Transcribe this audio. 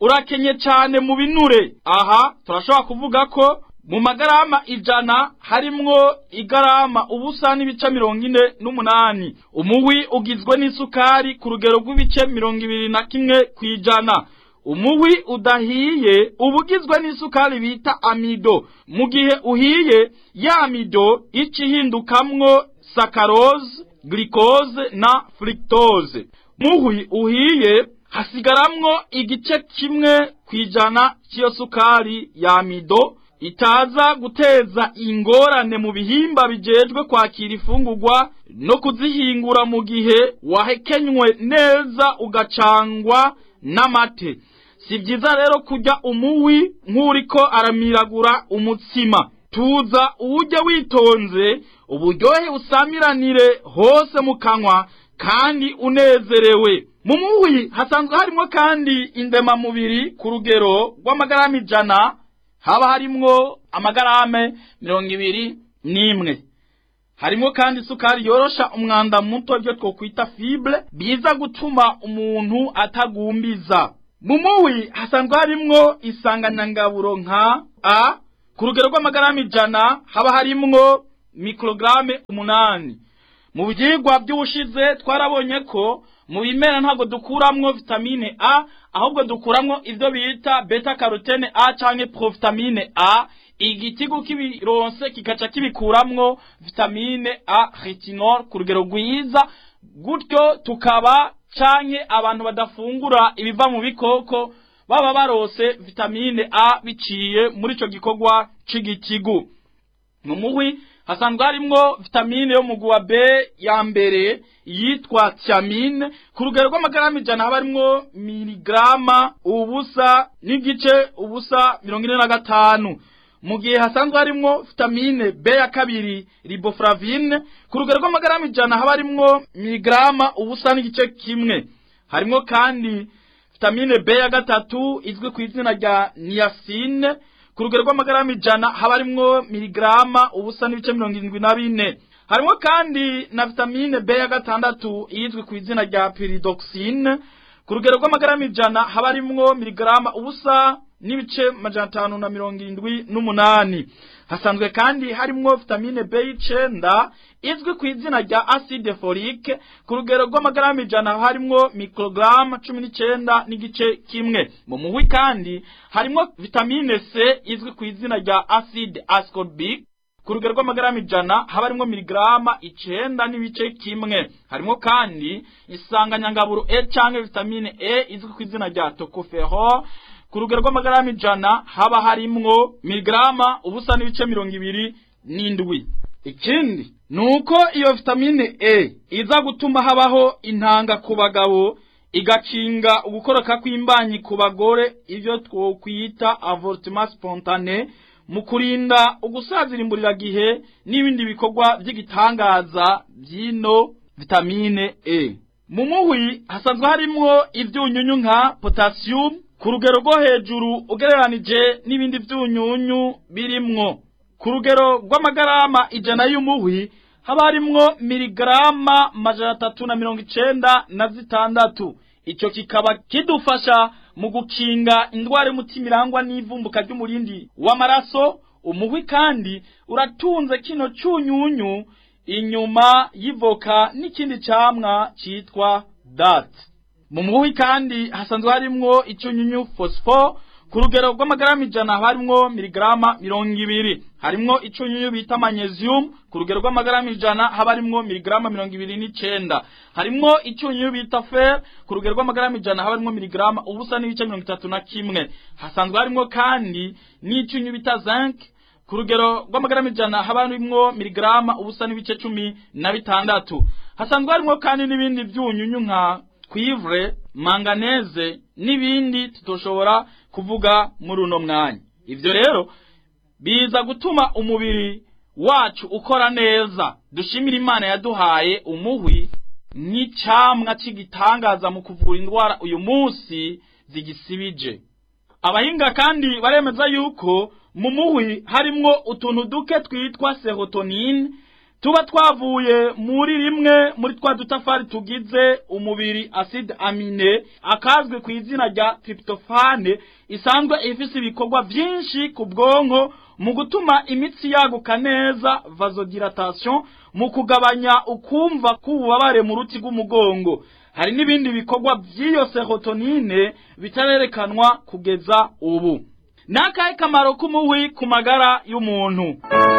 urakenye cyane mu binure aha turashobora kuvuga ko mu magarama ijana harimwo igarama ubusa n'ibice mirongo ine n'umunani umuhwi ugizwe n'isukari ku rugero rw'ibice mirongo ibiri na kimwe ku ijana umuhwi udahiye uba ugizwe n'isukari bita amido mu gihe uhiye ya amido ica ihindukamwo sakarose glucose na fructose muhwi uhiye hasigaramwo igice kimwe ku ijana cy'iyo sukari ya amido itaza guteza ingorane mu bihimba bijejwe kwakira ifungurwa no kuzihingura mu gihe wahekenywe neza ugacangwa n'amate si byiza rero kurya umuhwi nk'uriko aramiragura umutsima tuza uwujya witonze uburyohe usamiranire hose mu kanwa kandi unezerewe mu muhwi hasanzwe harimo kandi indemamubiri ku rugero rw'amagarama ijana haba harimwo amagarame mirongo ibiri n'imwe harimo kandi isukari yorosha umwanda muto ibyo twokwita fibre biza gutuma umuntu atagumbiza mu muhwi hasanzwe harimwo isanganyangaburo nka a ku rugero rw'amagarama ijana haba harimwo mikorogaramu umunani mu byigwa by'ubushize twarabonye ko mu bimera ntabwo dukuramwo vitamine a ahubwo dukuramwo ibyo bita beta carotene a canke provitamine a igitigu kibironse kikaca kibikuramwo vitamine a retinol ku rugero rwiza gutyo tukaba canke abantu badafungura ibiva mu bikoko baba barose vitamine a biciye muri ico gikorwa c'igitigu mu muhwi hasanzwe harimwo vitamine yo mu guwa B ya mbere yitwa thiamine ku rugero rw'amagarama ijana haba harimwo miligrama ubusa n'igice ubusa mirongo ine na gatanu mu gihe hasanzwe harimwo vitamine B ya kabiri riboflavine ku rugero rw'amagarama ijana haba harimwo miligrama ubusa n'igice kimwe harimwo kandi vitamine B ya gatatu izwi ku izina rya niacine ku rugero rw'amagarama ijana haba harimwo miligrama ubusa n'ibice mirongo irindwi na bine harimo kandi na vitamine B ya gatandatu izwi ku izina rya pyridoxine ku rugero rw'amagarama ijana haba harimwo miligrama ubusa n'ibice majana atanu na mirongo irindwi n'umunani hasanzwe kandi harimwo vitamine B y'icenda izwi ku izina rya acide folique ku rugero rw'amagarama ijana haba harimwo mikrogaramu cumi n'icenda n'igice kimwe mu muhwi kandi harimwo vitamine C izwi ku izina rya acide ascorbic ku rugero rw'amagarama ijana haba harimwo miligrama icenda n'ibice kimwe harimwo kandi isanganyangaburo E canke vitamine E izwi ku izina rya tocopherol ku rugero rw'amagarama ijana haba harimwo miligrama ubusa n'ibice mirongo ibiri n'indwi ikindi nuko iyo vitamine E iza gutuma habaho intanga ku bagabo igakinga ugukoroka kw'imbanyi ku bagore ivyo twokwita avortement spontané mu kurinda ugusazira gihe n'ibindi bikorwa by'igitangaza by'ino vitamine E mu muhwi hasanzwe harimwo ivyunyunyu nka potassium ku rugero rwo hejuru ugereranije n'ibindi vyunyunyu birimwo ku rugero rw'amagarama ijana y'umuhwi haba harimwo miligarama majana atatu na mirongo icenda na zitandatu ico kikaba kidufasha mu gukinga indwara y'umutima irangwa n'ivumbuka ry'umurindi w'amaraso umuhwi kandi uratunze kino cyunyunyu inyuma y'ivoka n'ikindi camwa citwa date mu muhwi kandi hasanzwe harimwo icyunyunyu phosphore ku rugero rw'amagarama ijana haba harimwo miligarama mirongo ibiri harimwo icyunyunyu bita magnesium ku rugero rw'amagarama ijana haba harimwo miligarama mirongo ibiri n'icenda harimwo icyunyunyu bita fer ku rugero rw'amagarama ijana haba harimwo miligarama ubusa n'ibice mirongo itatu na kimwe hasanzwe harimwo kandi n'icyunyunyu bita zinc ku rugero rw'amagarama ijana haba harimwo miligarama ubusa n'ibice cumi na bitandatu hasanzwe harimwo kandi n'ibindi byunyunyu nka cuivre manganeze n'ibindi tutoshobora kuvuga muri uno mwanya ivyo rero biza gutuma umubiri wacu ukora neza dushimira imana yaduhaye umuhwi nk'icamwa c'igitangaza mu kuvura indwara uyu munsi zigisibije abahinga kandi baremeza yuko mu muhwi harimwo utuntu duke twitwa serotonine tuba twavuye muri rimwe muri twa dutafari tugize umubiri acide amine akazwi ku izina rya tryptophane isanzwe ifise ibikorwa vyinshi ku bwonko mu gutuma imitsi yaguka neza vasodilatation mu kugabanya ukumva k'ububabare mu ruti rw'umugongo hari n'ibindi bikorwa by'iyo serotonine bitarerekanwa kugeza ubu ni akahe kamaro k'umuhwi ku magara y'umuntu